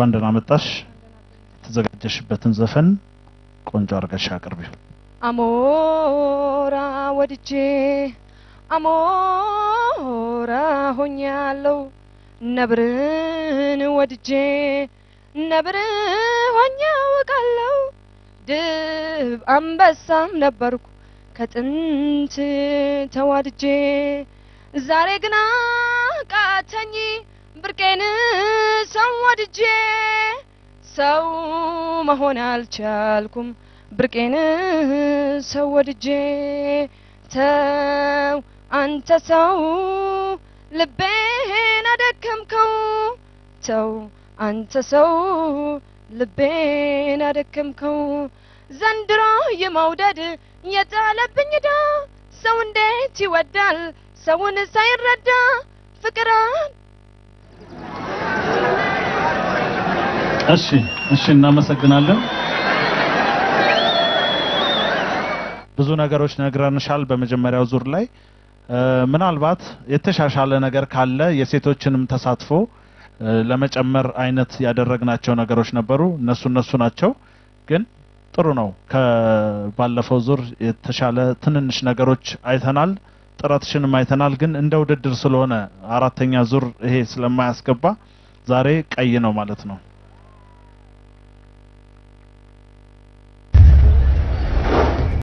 እንኳን ደህና መጣሽ። የተዘጋጀሽበትን ዘፈን ቆንጆ አድርገሽ አቅርቢው። አሞራ ወድጄ አሞራ ሆኛለሁ ነብርን ወድጄ ነብር ሆኜ አውቃለሁ ድብ አንበሳም ነበርኩ ከጥንት ተዋድጄ ዛሬ ግና ቃተኝ ብርቄን ሰው ወድጄ ሰው መሆን አልቻልኩም ብርቄን ሰው ወድጄ ተው አንተ ሰው ልቤን አደከምከው ተው አንተ ሰው ልቤን አደከምከው ዘንድሮ የመውደድ የጣለብኝ ዳ ሰው እንዴት ይወዳል ሰውን ሳይረዳ ፍቅራን እሺ እሺ፣ እናመሰግናለን። ብዙ ነገሮች ነግረንሻል በመጀመሪያው ዙር ላይ እ፣ ምናልባት የተሻሻለ ነገር ካለ የሴቶችንም ተሳትፎ እ፣ ለመጨመር አይነት ያደረግናቸው ነገሮች ነበሩ። እነሱ እነሱ ናቸው። ግን ጥሩ ነው። ከባለፈው ዙር የተሻለ ትንንሽ ነገሮች አይተናል። ጥረትሽንም አይተናል። ግን እንደ ውድድር ስለሆነ አራተኛ ዙር ይሄ ስለማያስገባ ዛሬ ቀይ ነው ማለት ነው።